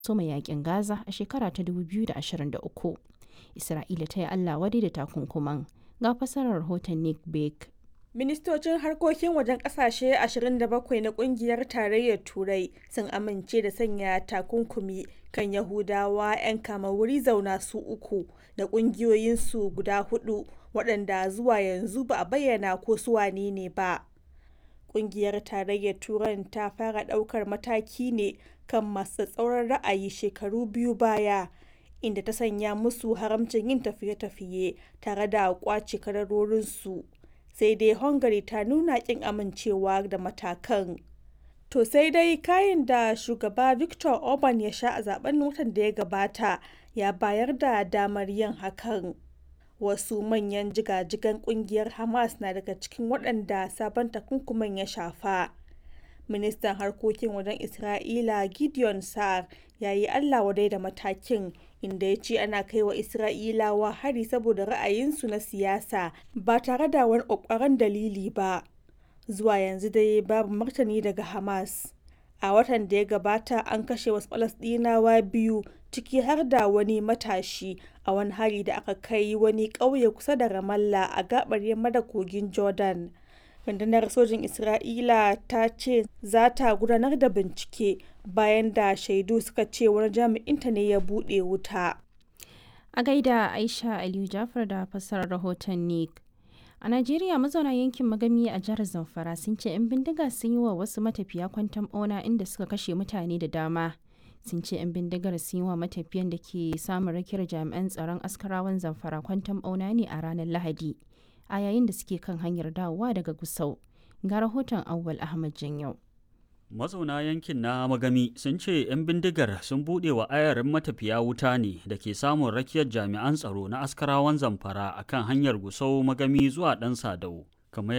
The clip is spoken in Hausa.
soma yakin Gaza a shekara ta 2023. Isra'ila ta yi Allah wadai da takunkuman. Ga fasarar rahoton Nick Bake. Ministocin harkokin wajen kasashe 27 na kungiyar tarayyar Turai sun amince da sanya takunkumi kan Yahudawa 'yan kama wuri zauna su uku da kungiyoyinsu guda hudu waɗanda zuwa yanzu ba a bayyana ko su wane ne ba. Kungiyar tarayyar Turan ta fara ɗaukar mataki ne kan masu tsauran ra'ayi shekaru biyu baya. inda ta sanya musu haramcin yin tafiye-tafiye tare da kwace kadarorinsu sai dai hungary ta nuna kin amincewa da matakan to sai dai kayan da shugaba victor orban ya sha a zaben watan da ya gabata ya bayar da damar yin hakan wasu manyan jigajigan kungiyar hamas na daga cikin waɗanda sabon takunkuman ya shafa ministan harkokin wajen isra'ila gideon sa'ar ya yi allah wadai da matakin inda ya ce ana kai wa isra'ilawa hari saboda ra'ayinsu na siyasa ba tare da wani ƙwaƙwaran dalili ba zuwa yanzu dai babu martani daga hamas a watan da ya gabata an kashe wasu falasɗinawa biyu ciki har da wani matashi a wani hari da aka kai wani ƙauye kusa da ramallah a gabar yamma da kogin jordan rundunar sojin isra'ila ta ce za ta gudanar da bincike bayan da shaidu suka ce wani jami'inta ne ya buɗe wuta a gaida aisha aliyu jafar da fassarar rahoton nick a najeriya mazauna yankin magami a jihar zamfara sun ce 'yan bindiga sun yi wa wasu matafiya kwantan bauna inda suka kashe mutane da dama sun ce 'yan bindigar sun yi wa matafiyan da ke samun rakiyar jami'an tsaron askarawan zamfara kwantan bauna ne a ranar lahadi a yayin da suke kan hanyar dawowa daga Gusau. Ga rahoton Auwal Ahmad Janyau. Mazauna yankin na Magami sun ce 'yan bindigar sun buɗe wa ayarin matafiya wuta ne da ke samun rakiyar jami'an tsaro na askarawan zamfara akan hanyar Gusau Magami zuwa ɗan Sadau. kamar